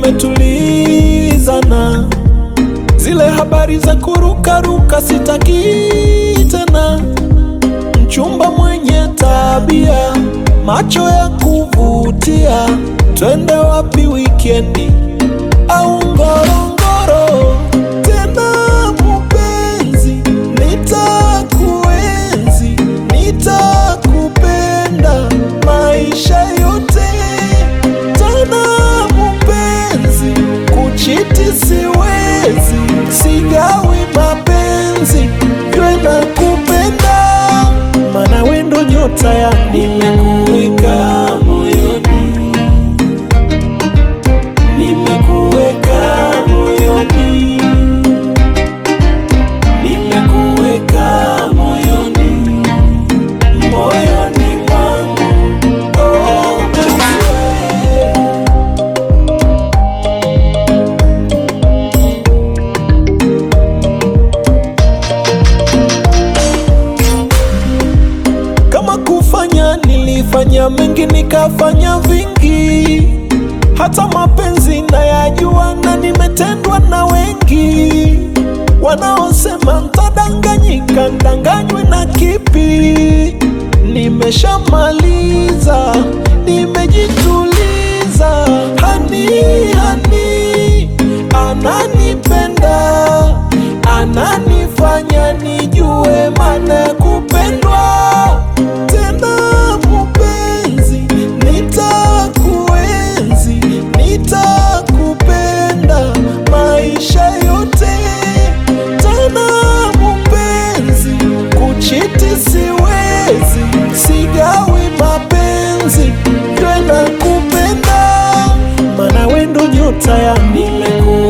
tumetulizana, zile habari za kurukaruka sitaki tena, mchumba mwenye tabia, macho ya kuvutia, twende wapi wikendi au Ngorongoro? Tena mupenzi, nitakuenzi, nitakupenda maisha yote. Tena mupenzi, kuchiti siwezi, sigawi mapenzi, jwe na kupenda, mana wendo nyota ya nimekuweka moyoni nimekuweka moyoni, nimekuweka moyoni, moyoni mwangu. Oh, baby. Kama kufanya nilifanya mengi, nikafanya vingi, hata mapenzi nayajua, na nimetendwa na wengi wanaosema ntadanganyika, ndanganywe na kipi? Nimeshamaliza, nimejituliza, hani hani ananipenda, ananifanya nijue maana ya kupendwa tena mupenzi, nitakuenzi, nitakupenda maisha yote. Tena mupenzi, kuchiti siwezi, sigawi mapenzi, jwe na kupenda, mana wendo nyota ya nimekuwa